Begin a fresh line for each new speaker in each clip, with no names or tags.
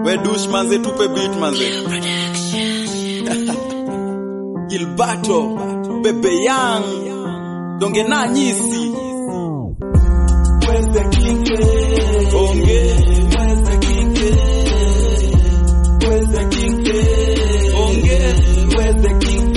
We douche manze tupe beat manze. Gilberto, Bebe Young, Donge na nyisi.
Where's the king?
Onge,
Where's the king? Where's the king?
onge.
Where's the king?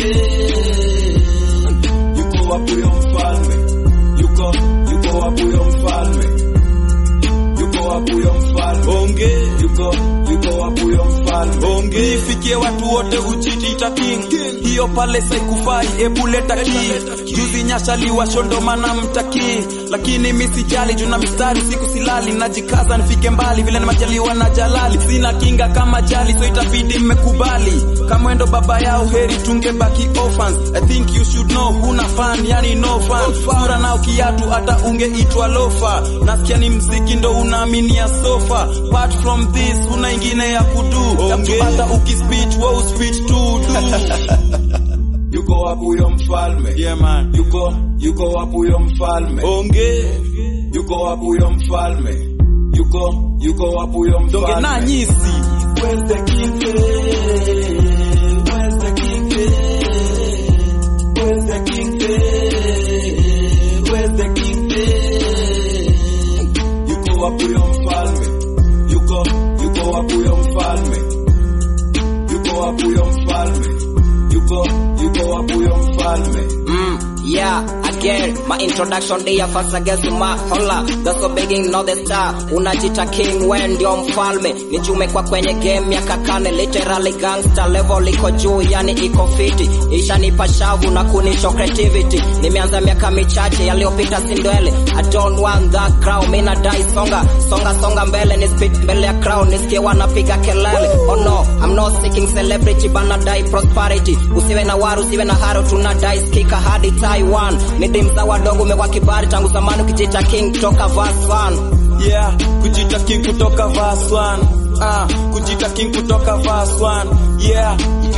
Yuko wapi huyo mfalme? Yuko, yuko wapi huyo mfalme? Yuko wapi huyo mfalme?
Onge,
Yuko, yuko wapi huyo mfalme?
onge. Ifikie watu wote uchiita king. Hiyo pale saikufai, ebu leta ki. Juzi nyashaliwa shondomana mtaki. Lakini mi sijali juu na mistari siku silali. Najikaza nifike mbali vile nimejaliwa na jalali. Sina kinga kama jali so itabidi mmekubali. Kama endo baba yao heri tungebaki orphans. I think you should know huna fan, yani no fan. Sura na kiatu hata ungeitwa lofa. Nasikia ni mziki ndo unaaminia sofa. Apart from this una ingine ya kudu. Okay. Hata ukispeech wewe uspeech tu du.
Yuko wapi huyo mfalme?
Yeah man.
Yuko, yuko wapi huyo mfalme?
Onge.
Yuko wapi huyo mfalme? Yuko, yuko wapi huyo
Donge na
mfalme?
nyisi.
Where's the king? Where's the king? Where's the king? Where's the king? Yuko wapi huyo mfalme? Yuko, yuko wapi huyo mfalme? Yuko wapi huyo mfalme? Yuko, yuko wapi huyo mfalme?
Mm, yeah, again, my introduction day first against my hola. That's so begging not the star. Unajita king when ndio mfalme. Nichumekwa kwenye game ya kakane literally gangster level iko juu yani iko fiti. Ishanipa shavu na kunisho creativity. Nimeanza miaka michache yaliyopita sindwele. I don't want that crown, mimi nadai songa. Songa songa mbele ni spit mbele ya crown nisikie wanapiga kelele. Oh no, I'm not seeking celebrity but nadai prosperity. Usiwe na waru, usiwe na haro tunadai skika hadi Taiwan. Midi mza wadogo umekuwa kibali tangu zamani ukijita king toka verse 1.
Yeah, kujita king kutoka verse 1. Ah, kujita king kutoka verse 1. Yeah.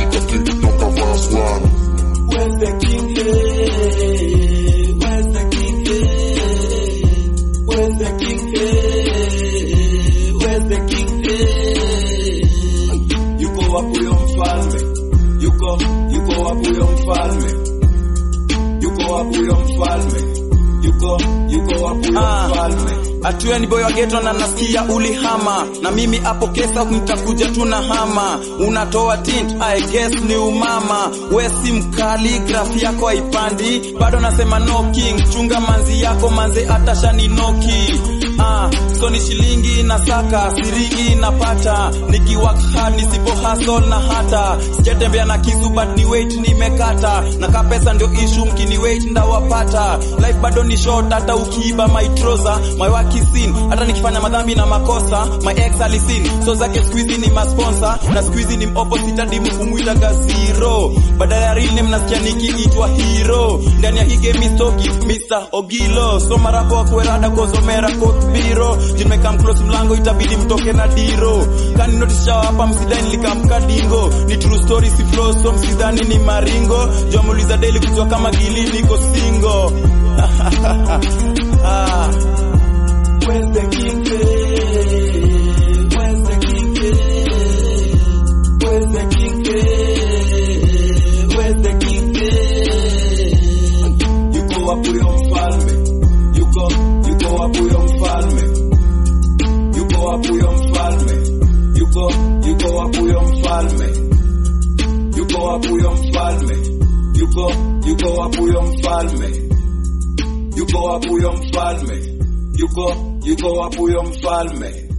Where's the king? Where's the king? Where's the king? Where's the king? Yuko wapi huyo mfalme? Yuko, yuko wapi huyo mfalme? Yuko wapi huyo mfalme? Yuko, yuko wapi huyo
Ah.
mfalme?
Atuya ni boy wa ghetto na nasikia ulihama na mimi hapo kesa nitakuja tu na hama unatoa tint I guess ni umama we si mkali grafi yako haipandi bado nasema no king chunga manzi yako manze atashani noki ah so ni shilingi na saka siringi napata nikiwork hard nisipo hustle na hata sijatembea na kisu but ni weight nimekata na ka pesa ndio issue mkini weight ndawapata life bado ni short hata ukiiba my trouser my work is sin hata nikifanya madhambi na makosa my ex alisin so zake squeezy ni masponsor na squeezy ni opposite hadi mkumuita zero badala ya real name nasikia nikiitwa hero ndani ya hii game stoki Mr Ogilo so marapo wa kwerada kozomera court biro jimekam close mlango itabidi mtoke na diro kani notice shawa hapa msidani likamka dingo ni true story si flow so msidhani ni maringo jomuliza daily kujua kama gili niko single ah.
Where's the king? Where's the king? Where's the king? Where's the king? Yuko wapi huyo mfalme? Yuko, yuko wapi huyo mfalme? Yuko wapi huyo mfalme? Yuko, yuko wapi huyo mfalme? Yuko wapi huyo mfalme? Yuko, yuko wapi huyo mfalme? Yuko wapi huyo mfalme? Yuko, yuko wapi huyo mfalme?